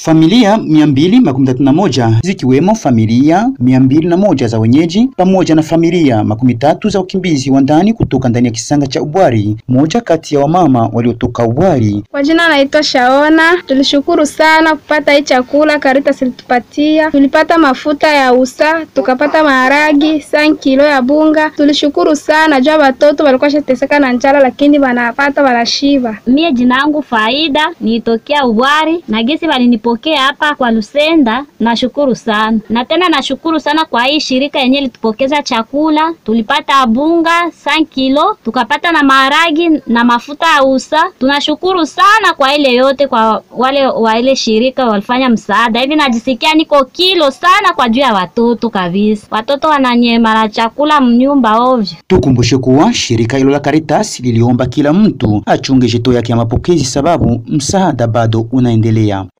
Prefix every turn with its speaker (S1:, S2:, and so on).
S1: Familia 231 zikiwemo familia 201 za wenyeji pamoja na familia makumi tatu za wakimbizi wa ndani kutoka ndani ya kisanga cha Ubwari, moja kati ya wamama waliotoka Ubwari.
S2: Kwa jina naitwa Shaona. Tulishukuru sana kupata hii chakula Caritas ilitupatia. Tulipata mafuta ya usa, tukapata maharagi, san kilo ya bunga. Tulishukuru sana jua watoto walikuwa shateseka na njala, lakini wanapata wanashiba.
S3: Mie jina langu Faida, nitokea Ubwari na gesi walinipokea hapa kwa Lusenda. Nashukuru sana na tena nashukuru sana kwa hii shirika yenye litupokeza chakula. Tulipata bunga san kilo, tukapata na maharagi na mafuta ya usa. Tunashukuru sana kwa ile yote, kwa wale wa ile shirika walifanya msaada hivi. Najisikia niko kilo sana kwa juu ya watoto kabisa. Watoto wananyema na chakula mnyumba ovyo.
S1: Tukumbushe kuwa shirika hilo la Caritas liliomba kila mtu achunge jito yake ya mapokezi, sababu msaada bado unaendelea.